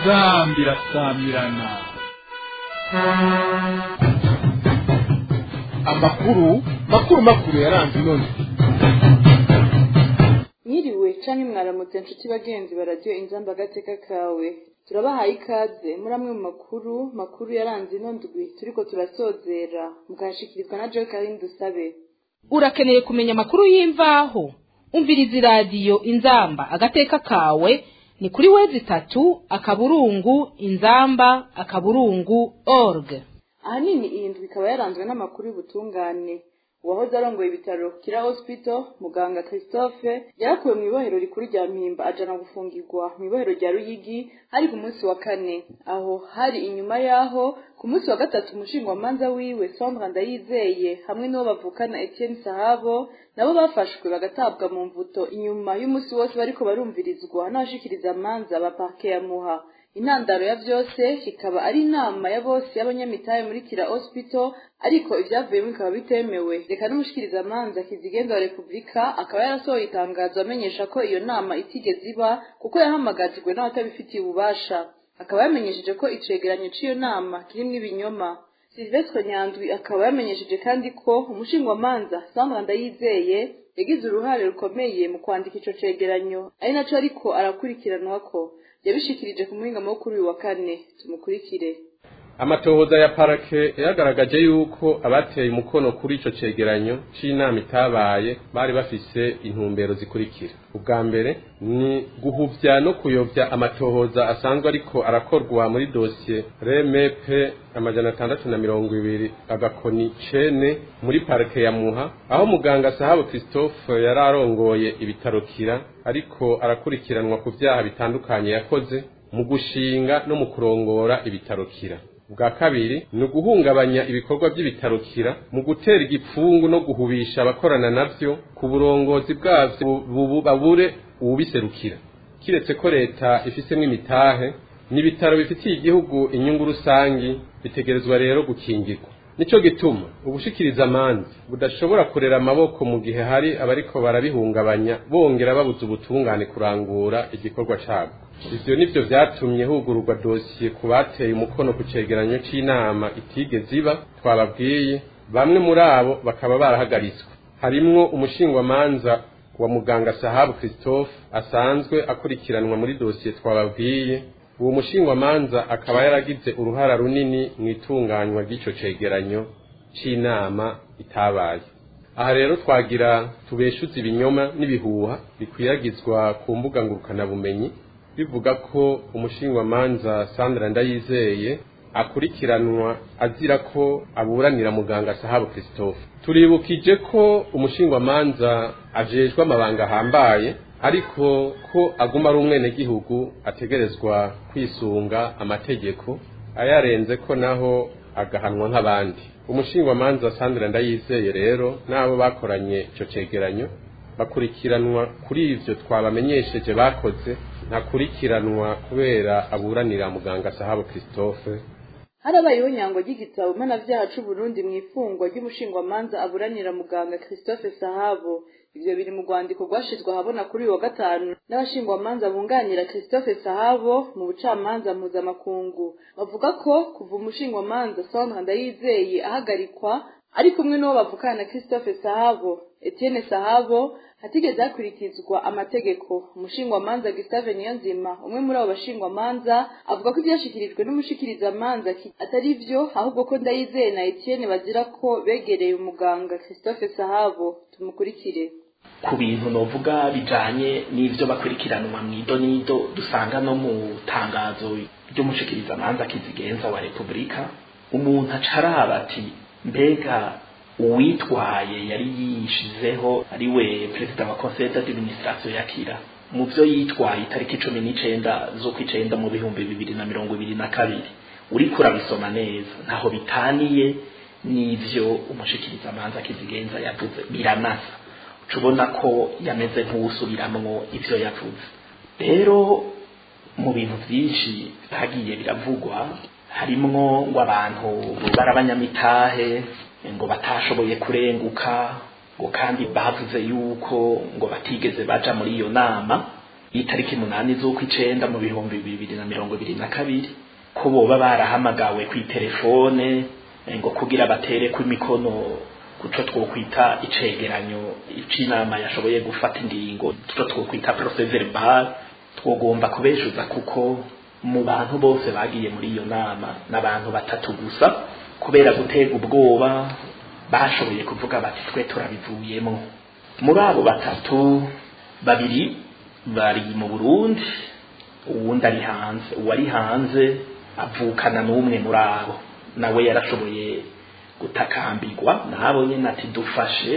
inzambi irasamirana amakuru makuru makuru yaranze inoni mwiriwe canke mwaramutse nshuti bagenzi baradiyo inzamba agateka kawe turabahaye ikaze muri amwe mu makuru makuru yaranze ino ndwi turiko turasozera mukahashikirizwa na joe karine dusabe urakeneye kumenya amakuru y'imvaho umviriza iradiyo inzamba agateka kawe ni kuri wezi itatu akaburungu inzamba akaburungu org ahanini iyi ndwi ikaba yaranzwe n'amakuru y'ubutungane uwahoze arongoye ibitaro kira hospital muganga christophe yarakuwe mu ibohero rikuru rya mpimba ajana gufungirwa mu ibohero rya ruyigi hari ku munsi wa kane aho hari inyuma y'aho ku munsi wa gatatu umushingwamanza wiwe sandra ndayizeye hamwe n'uwo bavukana etienne sahabo nabo bafashwe bagatabwa mu mvuto inyuma y'umunsi wose bariko barumvirizwa n'abashikiriza amanza ba parke ya muha intandaro ya vyose ikaba ari inama ya bose y'abanyamitahe muri kira hospital ariko ivyavuyemo bikaba bitemewe reka n'umushikirizamanza kizigenza wa repubulika akaba yarasohoye itangazo amenyesha ko iyo nama itigeze iba kuko yahamagajwe n'abatabifitiye ububasha akaba yamenyesheje ko icegeranyo c'iyo nama kirimwo ibinyoma silvestre nyandwi akaba yamenyesheje kandi ko umushingwamanza sandra ndayizeye yagize uruhare rukomeye mu kwandika ico cegeranyo ari naco ariko arakurikiranwako yabishikirije ku muhingamo wo kuri uyu wa kane tumukurikire amatohoza ya parake yagaragaje yuko abateye umukono kuri ico cegeranyo c'inama itabaye bari bafise intumbero zikurikira ubwa mbere ni guhuvya no kuyovya amatohoza asanzwe ariko arakorwa muri dosiye remepe amajana atandatu na mirongo ibiri agakoni cene muri parike ya muha aho muganga sahabu christophe yari arongoye ibitaro kira ariko arakurikiranwa ku vyaha bitandukanye yakoze mu gushinga no mu kurongora ibitaro kira bwa kabiri ni uguhungabanya ibikorwa by'ibitarukira mu gutera igipfungu no guhubisha abakorana navyo ku burongozi bwavyo bubu babure uwubiserukira kiretse ko leta ifisemwo imitahe n'ibitaro bifitiye igihugu inyungu rusangi bitegerezwa rero gukingirwa nico gituma ubushikiriza amanzi budashobora kurera amaboko mu gihe hari abariko barabihungabanya bongera babuza ubutungane kurangura igikorwa cabwo ivyo nivyo vyatumye hugururwa dosiye ku bateye umukono ku cegeranyo c'inama itigeze iba twababwiye bamwe muri abo bakaba barahagaritswe harimwo umushingwamanza wa muganga sahabu christophe asanzwe akurikiranwa muri dosiye twababwiye uwo mushingwamanza akaba yaragize uruhara runini mu itunganywa ry'ico cegeranyo c'inama itabaye aha rero twagira tubeshuze ibinyoma n'ibihuha bikwiragizwa ku mbuga ngurukanabumenyi bivuga ko umushingwamanza sandra ndayizeye akurikiranwa azira ko aburanira muganga sahabu christophe turibukije ko umushingwamanza ajejwe amabanga ahambaye ariko ko aguma ari umwenegihugu ategerezwa kwisunga amategeko ayarenze ko naho agahanwa nk'abandi umushingwamanza sandra ndayizeye rero n'abo bakoranye ico cegeranyo bakurikiranwa kuri ivyo twabamenyesheje bakoze ntakurikiranwa kubera aburanira muganga sahabu christophe harabayeho nyango ry'igitabo mpanavyaha c'uburundi mw'ifungwa ry'umushingwamanza aburanira muganga christophe sahabo ivyo biri mu rwandiko rwashizwe ahabona kuri uyu wa gatanu n'abashingwamanza bunganira christophe sahabo mu bucamanza mpuzamakungu bavuga ko kuva umushingwamanza sandra ndayizeye ahagarikwa ari kumwe n'uwo bavukana na christophe sahabo etienne sahabo hatigeze hakurikizwa amategeko umushingwamanza gustave niyonzima umwe muri abo bashingwamanza avuga ko ivyashikirijwe n'umushikirizamanza atari vyo ahubwo ko ndayizeye na etienne bazira ko begereye umuganga christophe sahabo tumukurikire ku bintu novuga bijanye n'ivyo bakurikiranwa mw'ido n'ido dusanga no mu tangazo ry'umushikirizamanza kizigenza wa repubulika umuntu aca araba ati mbega uwitwaye yari yishizeho ari we perezida wa conseil d'administration ya kira mu vyo yitwaye itariki cumi n'icenda z'ukwicenda mu bihumbi bibiri na mirongo ibiri na kabiri uriko urabisoma neza ntaho bitaniye n'ivyo umushikirizamanza kizigenza yavuze biranasa uca ubona ko yameze nk'uwusubiramwo ivyo yavuze rero mu bintu vyinshi hagiye biravugwa harimwo ngo abantu bari abanyamitahe ngo batashoboye kurenguka ngo kandi bavuze yuko ngo batigeze baja muri iyo nama y'itariki munani z'ukw'icenda mu bihumbi bibiri na mirongo ibiri na kabiri ko boba barahamagawe kw'iterefone ngo kugira batere imikono kuco twokwita icegeranyo c'inama yashoboye gufata ingingo tuco twokwita procès verbal twogomba kubeshuza kuko mu bantu bose bagiye muri iyo nama n'abantu batatu gusa kubera gutega ubwoba bashoboye kuvuga bati twe turabivuyemo muri abo batatu babiri bari mu burundi uwundi ari hanze uwari hanze avukana n'umwe muri abo nawe yarashoboye gutakambirwa nabo nyine ati dufashe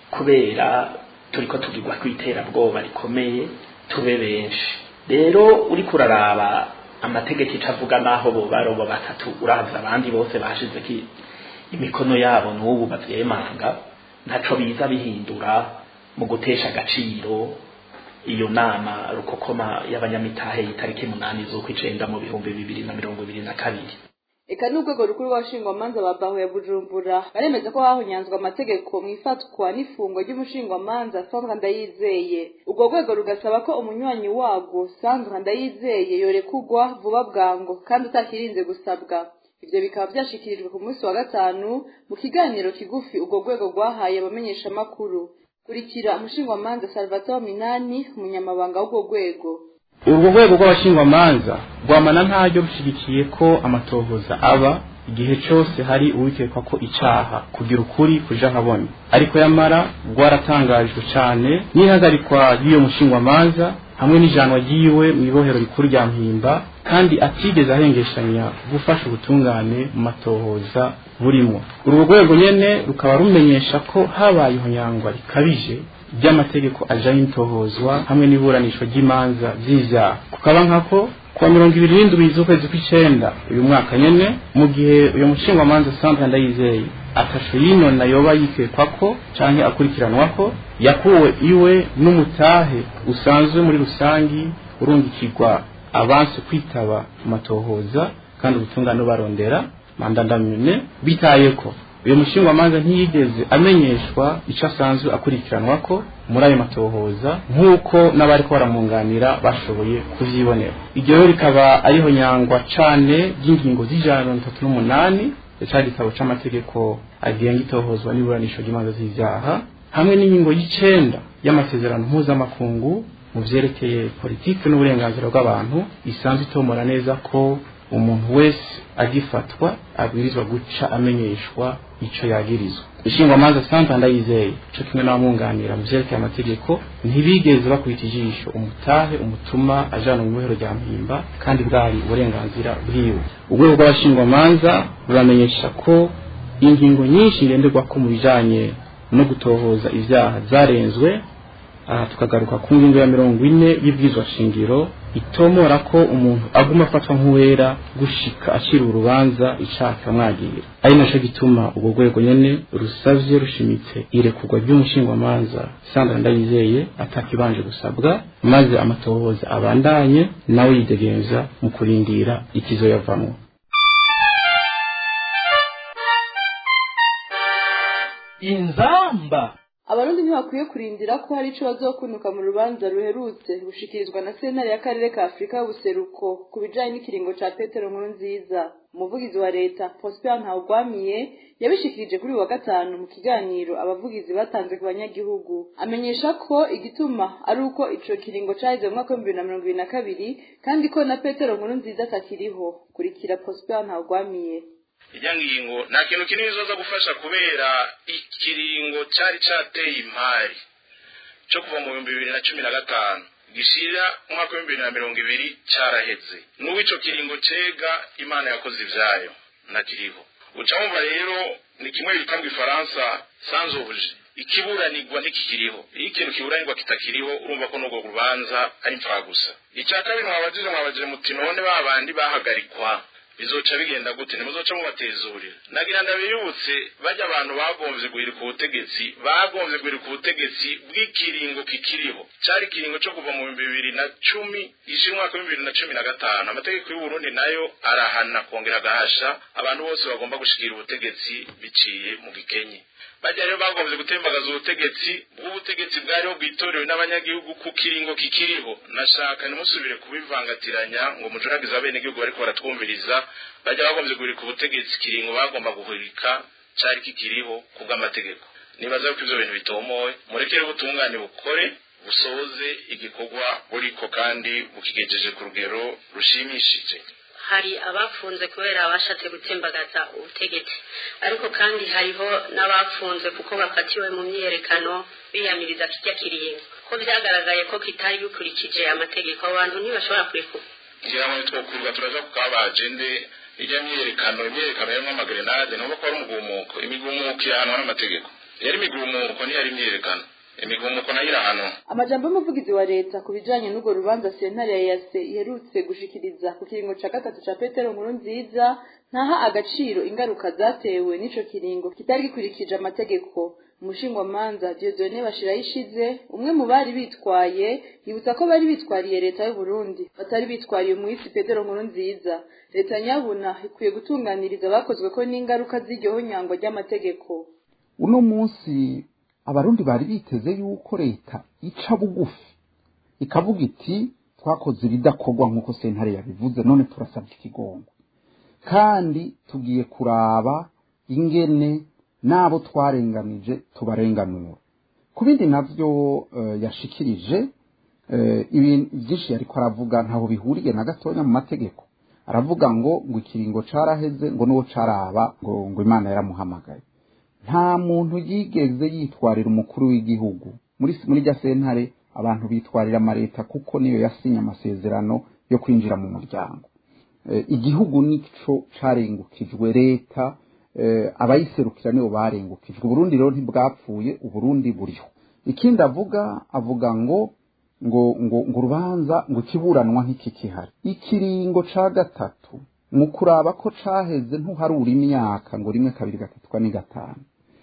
kubera turiko tugirwa kw'iterabwoba rikomeye tube benshi rero uriko uraraba amategeko ico avuga naho bo barobo batatu uravye abandi bose bashize ki imikono yabo n'ubu bavyemanga ntaco biza bihindura mu gutesha agaciro iyo nama rukokoma y'abanyamitahe y'itariki munani z'ukw'icenda mu bihumbi bibiri na mirongo ibiri na kabiri eka n'urwego rukuru rw'abashingwamanza ba baho ya bujumbura baremeza ko hahonyanzwe amategeko mu ifatwa n'ifungwa ry'umushingwamanza sandra ndayizeye urwo rwego rugasaba ko umunywanyi warwo sandra ndayizeye yorekugwa vuba bwango kandi utakirinze gusabwa ivyo bikaba vyashikirijwe ku munsi wa gatanu mu kiganiro kigufi urwo rwego rwahaye abamenyeshamakuru kurikira umushingwamanza salvatore minani umunyamabanga w'urwo rwego urwo rwego rw'abashingwamanza rwamana ntaryo rushyigikiye ko amatohoza aba igihe cyose hari uwikekwa ko icaha kugira ukuri kuja habona ariko yamara rwaratangajwe cyane n'ihagarikwa ry'iyo mushingwamanza hamwe n'ijanwa ryiwe mu ibohero rikuru rya mpimba kandi atigeze ahengeshanya gufasha ubutungane mu matohoza burimo urwo rwego nyene rukaba rumenyesha ko habaye ihonyangwa rikabije ry'amategeko ajanye n'itohozwa hamwe n'iburanishwa ry'imanza z'ivyaha kukaba nkako kuwa mirongo ibiri n'indwi z'ukwezi kw'icenda uyu mwaka nyene mu gihe uyu mushingwamanza sandra ndayizeye atasho yinona yoba yikekwako canke akurikiranwako yakuwe iwe n'umutahe usanzwe muri rusangi urungikirwa abansi kwitaba amatohoza kandi ubutungane barondera mandandamune bitayeko uyu mushingwamanza ntiyigeze amenyeshwa icyo asanzwe akurikiranwako muri ayo matohoza nk'uko n'abariko baramwunganira bashoboye kuvyibonera iryo rero rikaba ariho nyangwa cane ry'ingingo z'ijana mirongo itatu n'umunani ca gitabo c'amategeko agenga itohozwa n'iburanisho ry'imanza z'ivyaha hamwe n'ingingo y'icenda y'amasezerano mpuzamakungu mu vyerekeye politiki n'uburenganzira bw'abantu isanzwe itomora neza ko umuntu wese agifatwa abwirizwa guca amenyeshwa ico yagirizwa ishingwamanza santa ndayizeye co kimwe n'abamwunganira mu vyerekeye amategeko ntibigeze bakubita ijisho umutahe umutuma ajana mu ibohero rya mpimba kandi bwari uburenganzira bwiwe urwego rw'abashingwamanza ruramenyesha ko ingingo nyinshi ngenderwako mu bijanye no gutohoza ivyaha zarenzwe aha tukagaruka ku ngingo ya mirongo ine y'ibwizwa shingiro itomora ko umuntu aguma afatwa nk'uwera gushika acira urubanza icaha kikamwagira ari naco gituma urwo rwego nyene rusavye rushimitse irekurwa ry'umushingwamanza sandra ndayizeye atakibanje gusabwa maze amatohoza abandanye nawe yidegenza mu kurindira ikizoyavamwo inzamba abarundi ntibakwiye kurindira ko hari ico bazokunuka mu rubanza ruherutse rushikirizwa na sentare y'akarere ka afurika y'ubuseruko ku bijanye n'ikiringo ca petero nkuru nziza umuvugizi wa leta prosper ntawugwamiye yabishikirije kuri uyu wa gatanu mu kiganiro abavugizi batanze ku banyagihugu amenyesha ko igituma ari uko ico kiringo caheze mu mwaka w'ibihumbi bibiri na mirongo ibiri na kabiri kandi ko na petero nkuru nziza atakiriho kurikira prosper ntawugwamiye ijya ngingo nta kintu kinini zoza gufasha kubera ikiringo cyari cyateye impari cyo kuva mu bihumbi bibiri na cumi na gatanu gishira umwaka w'ibihumbi bibiri na mirongo ibiri cyaraheze n'ubu ico kiringo cega imana yakoze ivyayo ntakiriho uca wumva rero ni kimwe bita mu ifaransa sanzobuje ikiburanirwa ntikikiriho iyo ikintu kiburanirwa kitakiriho urumva ko n'urwo rubanza ari gusa icya kabiri mwabajije mwabajije muti none ba bandi bahagarikwa bizoca bigenda gute ntimuzoca mubatezurira nagira ndabiyibutse bajya abantu bagomvye guhirika ubutegetsi bagomvye guhirika ubutegetsi bw'ikiringo kikiriho cari ikiringo co kuva mu bihumbi bibiri na cumi ije umwaka w'ibihumbi bibiri na cumi na gatanu amategeko y'uburundi nayo arahana kongera agahasha abantu bose bagomba gushikira ubutegetsi biciye mu gikenye bajya rero bagombye gutembagaza ubutegetsi bw'ubutegetsi bwariho bwitorewe n'abanyagihugu ku kiringo kikiriho nashaka ntimusubire kubivangatiranya ngo mujuragize abenegihugu bariko baratwumviriza bajya bagombye guhirika ubutegetsi kiringo bagomba guhirika cari kikiriho kubw'amategeko nibaza yuko ivyo bintu bitomowe murekere ubutungane bukore busoze igikorwa buriko kandi bukigejeje ku rugero rushimishije hari abafunze kubera bashatse gutembagaza ubutegetsi ariko kandi hariho n'abafunze kuko bafatiwe mu myiyerekano biyamiriza kijya kiringo ko byagaragaye ko kitari bikurikije amategeko abantu ntibashobora kurekura ngira ngo twokurwa turaja kukabajende ijya myiyerekano imyiyerekano yarimwo amagrenade ntuba ko ari umugumuko imigumuko irahanwa n'amategeko yari imigumuko ntiyari imyiyerekano imigumuko nayo irahanwa amajambo y'umuvugizi wa leta ku bijanye n'urwo rubanza sentare ya yase iherutse gushikiriza ku kiringo ca gatatu ca petero nkuru nziza ntaha agaciro ingaruka zatewe n'ico kiringo kitari gikurikije amategeko umushingwamanza diodone bashirayishize umwe mu bari bitwaye yibutsa ko bari bitwariye leta y'uburundi batari bitwariye umuhisi petero nkuru nziza leta nyabuna ikwiye gutunganiriza abakozwe ko n'ingaruka z'iryo nyangwa ry'amategeko uno munsi abarundi bari biteze yuko leta ica bugufi ikavuga iti twakoze ibidakorwa nk'uko sentare yabivuze none turasabye ikigongo kandi tugiye kuraba ingene n'abo twarenganije tubarenganura ku bindi navyo uh, yashikirije uh, ibintu byinshi yariko aravuga ntaho bihuriye na gatonya mu mategeko aravuga ngo ngo ikiringo caraheze ngo n'uwo caraba ngo ngo imana yaramuhamagaye nta muntu yigeze yitwarira umukuru w'igihugu muri muri rya sentare abantu bitwarira amaleta kuko niyo yasinye amasezerano yo kwinjira mu muryango igihugu nico carengukijwe leta abayiserukira nibo barengukijwe uburundi rero ntibwapfuye uburundi buriho ikindi avuga avuga ngo ngo ngo ngo urubanza ngo ikiburanwa ntikikihari ikiringo ca gatatu mu kuraba ko caheze ntuharura imyaka ngo rimwe kabiri gatatu kane gatanu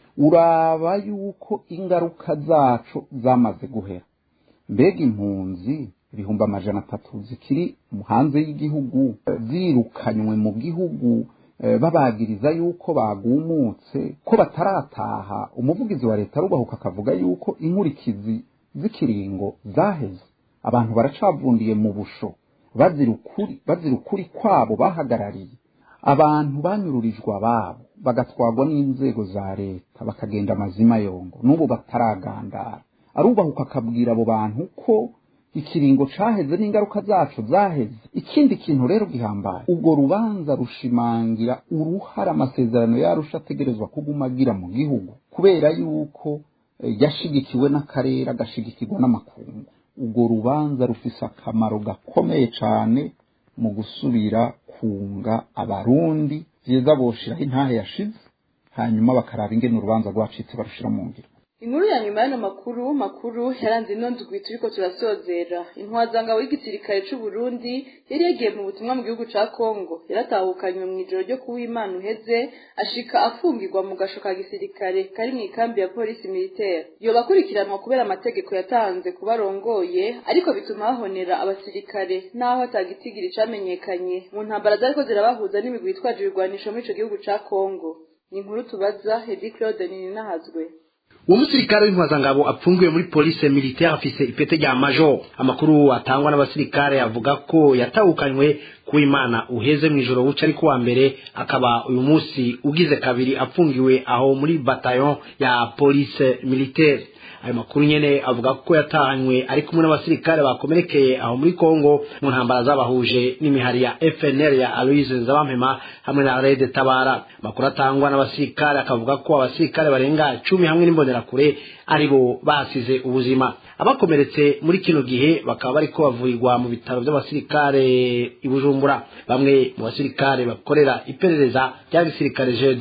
uraba yuko ingaruka zaco zamaze guhera mbega impunzi ibihumbi amajana atatu zikiri hanze y'igihugu zirukanywe mu gihugu babagiriza yuko bagumutse ko batarataha umuvugizi wa leta arubahuka akavuga yuko inkurikizi z'ikiringo zaheze abantu baracavundiye mu busho bazira ukuri bazira ukuri kwabo bahagarariye abantu banyururijwe ababo bagatwarwa n'inzego za leta bakagenda amazima yongo n'ubu bataragandara arubahuka akabwira abo bantu ko ikiringo caheze n'ingaruka zaco zaheze ikindi kintu rero gihambaye ubwo rubanza rushimangira uruhara amasezerano yarusha ategerezwa kuguma agira mu gihugu kubera yuko yashigikiwe n'akarere agashigikirwa n'amakungu ubwo rubanza rufise akamaro gakomeye cane mu gusubira kunga abarundi vyiza boshiraho intahe yashize hanyuma bakaraba ingene urubanza rwacitse barushira mu ngiro inkuru ya nyuma y'ano makuru makuru yaranze ino ndwi turiko turasozera intwazangabo y'igisirikare c'u Burundi yari yagiye mu butumwa mu gihugu ca Kongo yaratahukanywe mu ijoro ryo kuw'Imana uheze ashika afungirwa mu gasho ka gisirikare kari mu ikambi ya polisi militaire yoba akurikiranwa kubera amategeko yatanze kubarongoye ariko bituma hahonera abasirikare naho atagitigiri camenyekanye mu ntambara zariko zirabahuza n'imigwi yitwaje ibigwanisho muri ico gihugu ca Kongo ni inkuru tubaza Hedi Claude Nininahazwe uwo musirikare w'intwazangabo apfungiwe muri polisi militaire afise ipete rya major amakuru atangwa n'abasirikare avuga ko yatahukanywe ku imana uheze mu ijoro buca ari kuwa mbere akaba uyu munsi ugize kabiri apfungiwe aho muri bataillon ya polisi militaire ayo makuru nyene avuga ko yatahanywe ari kumwe n'abasirikare bakomerekeye aho muri Kongo mu ntambara zabahuje n'imihari ya FNL ya Aloise Nzabampema hamwe na Red Tabara makuru atangwa n'abasirikare akavuga ko abasirikare barenga cumi hamwe n'imbonerakure aribo basize ubuzima abakomeretse muri kino gihe bakaba bariko bavurirwa mu bitaro by'abasirikare i Bujumbura bamwe mu basirikare bakorera iperereza rya gisirikare G2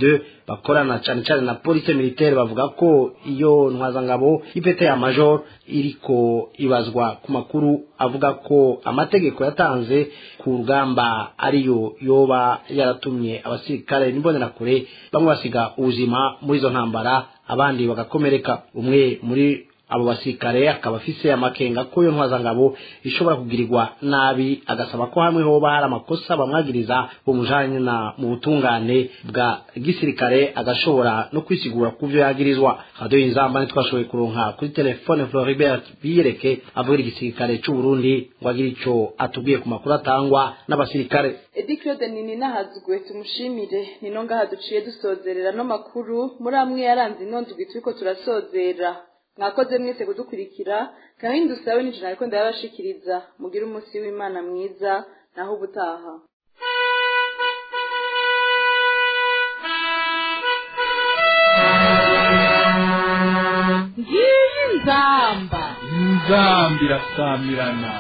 bakorana cyane cyane na police militaire bavuga ko iyo ntwazangabo y'ipete ya major iriko ibazwa ku makuru avuga ko amategeko yatanze ku rugamba ariyo yoba yaratumye abasirikare n'imbonerakure bamwe basiga ubuzima muri izo ntambara abandi bagakomereka umwe muri abo basirikare akaba afise amakenga ko iyo ntwazangabo ishobora kugirirwa nabi agasaba ko hamwe hoba hari amakosa bamwagiriza bumujanye na mu butungane bwa gisirikare agashobora no kwisigura ku vyo yagirizwa radio inzamba ntitwashoboye kuronka kuri telefone Floribert Biyereke avugira igisirikare c'u Burundi ngo agire ico atubwiye ku makuru atangwa n'abasirikare Edi Claude Nini nahazwe tumushimire nino ngaha duciye dusozerera no makuru muri amwe yaranze inondwi turiko turasozera mwakoze mwese kudukurikira kandi dusabe n'ijana ariko ndabashikiriza mugire umunsi w'imana mwiza naho ubutaha ngiyi nzamba inzamba irasamirana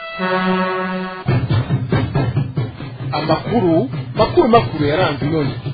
amakuru makuru makuru yaranze inondwi